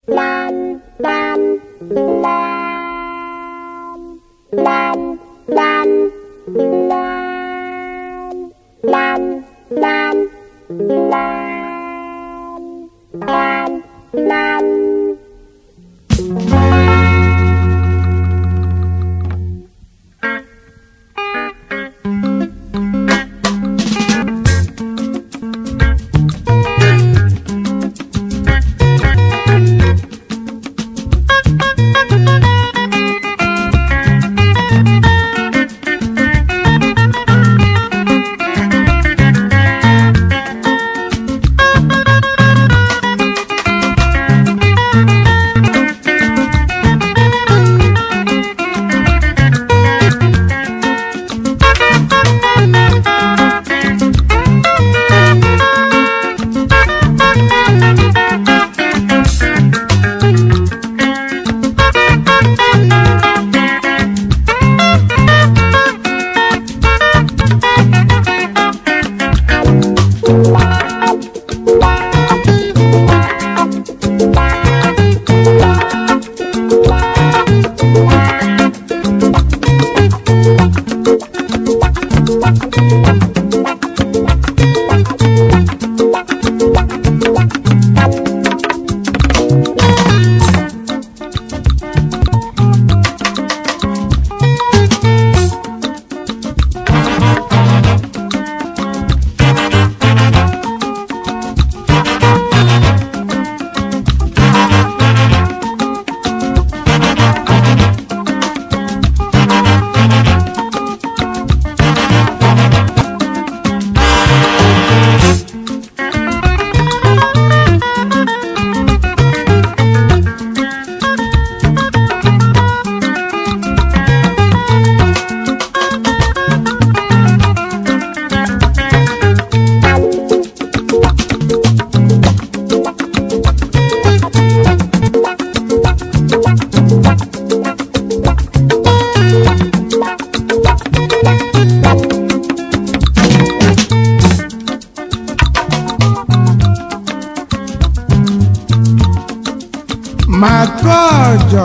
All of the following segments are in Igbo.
Makojo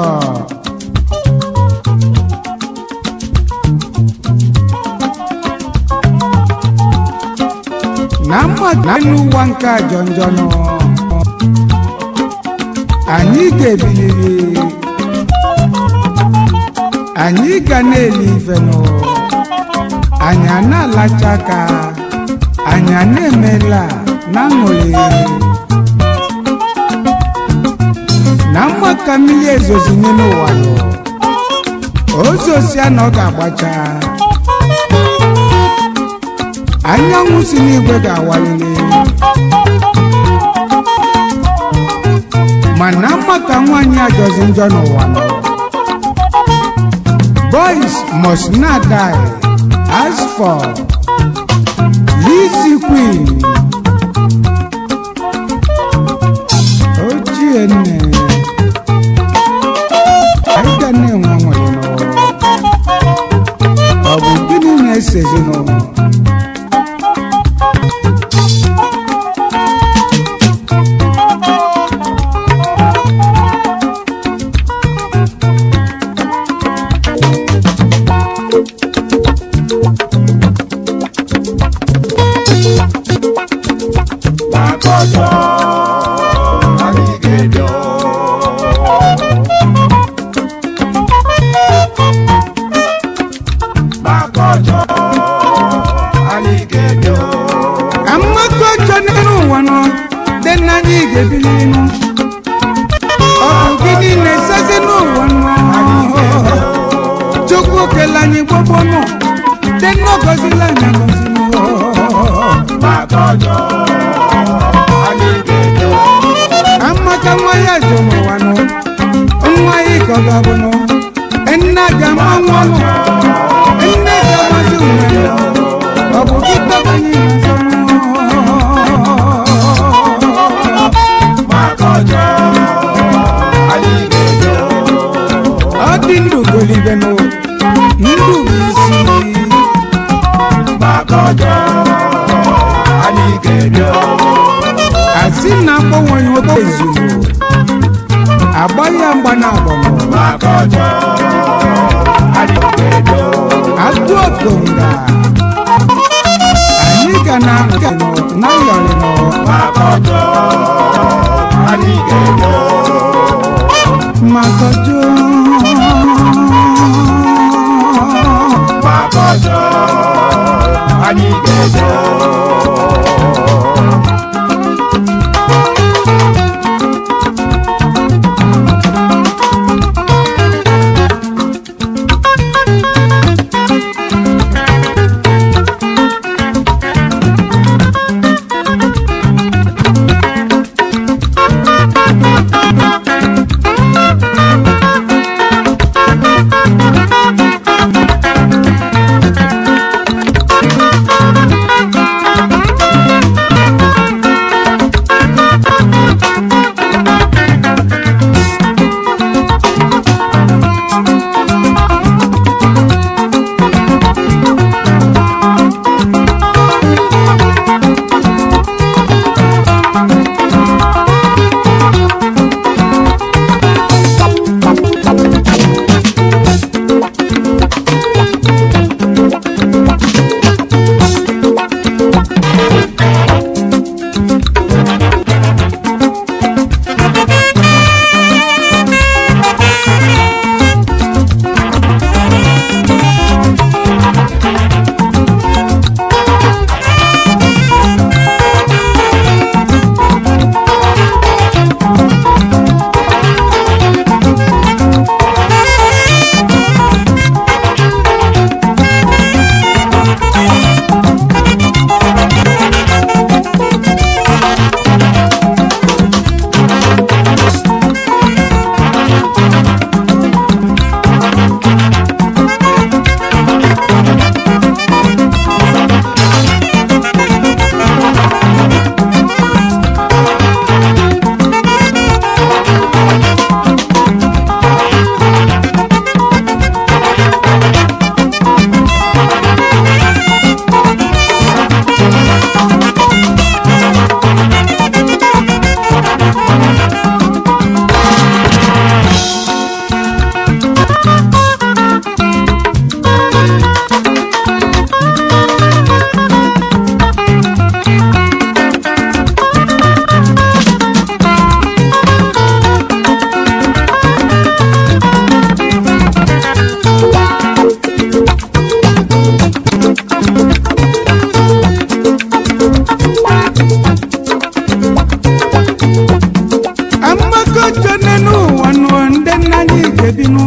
na mmadụ n'ụwa nke ajọ njọ nọ anyị ga-ebiliri anyị ga na-eli ife nụ anyị a na-alacha aka anyị a na-emela na aṅụrị na mma ka mmiri ezozi nye n'ụwa nọ ozosia na ọ ga-agbacha anyanwụ si n'igwe ga-awalili mana mma ka nwaanyị ajọzi njọ n'ụwa nọ boys must not die as for Lizzy Queen ochie nne anyị ga na-enwe nwere n'ụwa ọ bụ gịnị na-ese ezinụlọ Makojo, anyị ga-edo. Makojo, anyị ga-edo. ka mmadụ ọjọọ n'elu ụwa nọ dị na anyị ga-ebili nụ ọ bụ gịnị na-esezi n'ụwa nọ chukwu kele anyị gbogbo nọ dị nnọgọzila anyị agọzi nụ Makojo, anyị ga-edo. amaka nwa ya jụ n'ụwa nọ nwa ya ka ọ ga-abụ nọ nne ga-ama nwa nọ nne ga-amazi onwe nọ ọ bụ gị tọba anyị n'azọ nọ Makojo, anyị ga-edo. ọ dị ndụ golibe nụ ndụ bụ isi Makojo, anyị ga-edo. asị na akpọnwe nwoke ezugbo agba ya mgba na agbọnọ maka ọjọọ anyị ga-edo agụ okonga anyị ga na nke nọ na yọrịnọ maka ọjọọ anyị ga-edo makọjọ maka ọjọọ anyị ga-edo amakọjọ n'enu ụwa nụ ndị nna anyị ga-ebinụ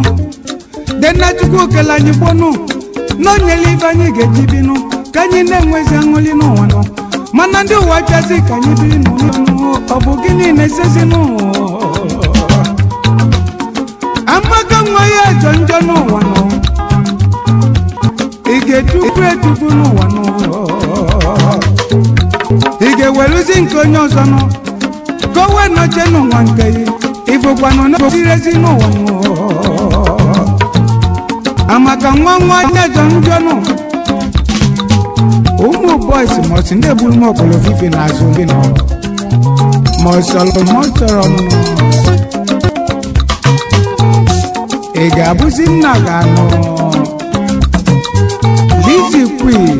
ndị nna chukwu kele anyị gbọnụ n'onyele ibe anyị ga-eji binụ ka anyị na-enwezi aṅụli n'ụwa nụ mana ndị ụwa chazi ka anyị biri n'ụlọnụ ọ bụ gịnị na-esezi n'ụwa amaka nwa ya jọ njọ n'ụwa nụ ị ga-etufu etufu n'ụwa nụ ị ga-eweruzi nke onye ọzọ nụ ka o wee nọchie n'ụwa nke ya ịbụkwanụ na ezi n'ụwa nụ amaka nwa nwa nyejọ njọ nụ ụmụ bọis mọsi ndị egburu m ọkpọrọ fifi n'azụ gị nọ ma ọ sọrọ ma ọ chọrọ nụ ị ga-abụzi nna ga-anụ Lizzy Queen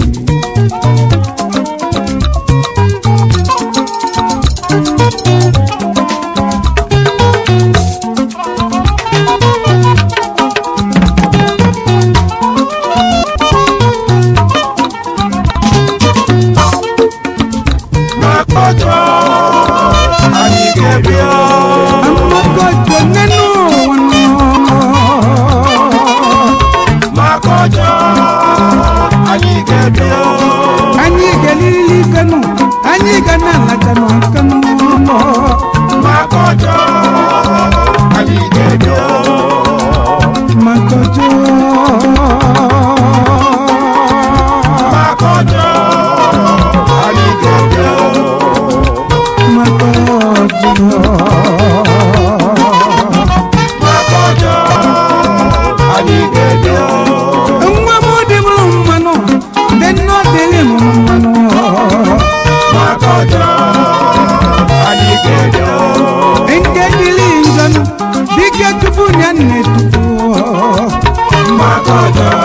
maka ọjọọ anyị ga-edo amagojo nínú wọn maka ọjọọ anyị ga-edo dike tupu ya nne tupu mgbakọjọ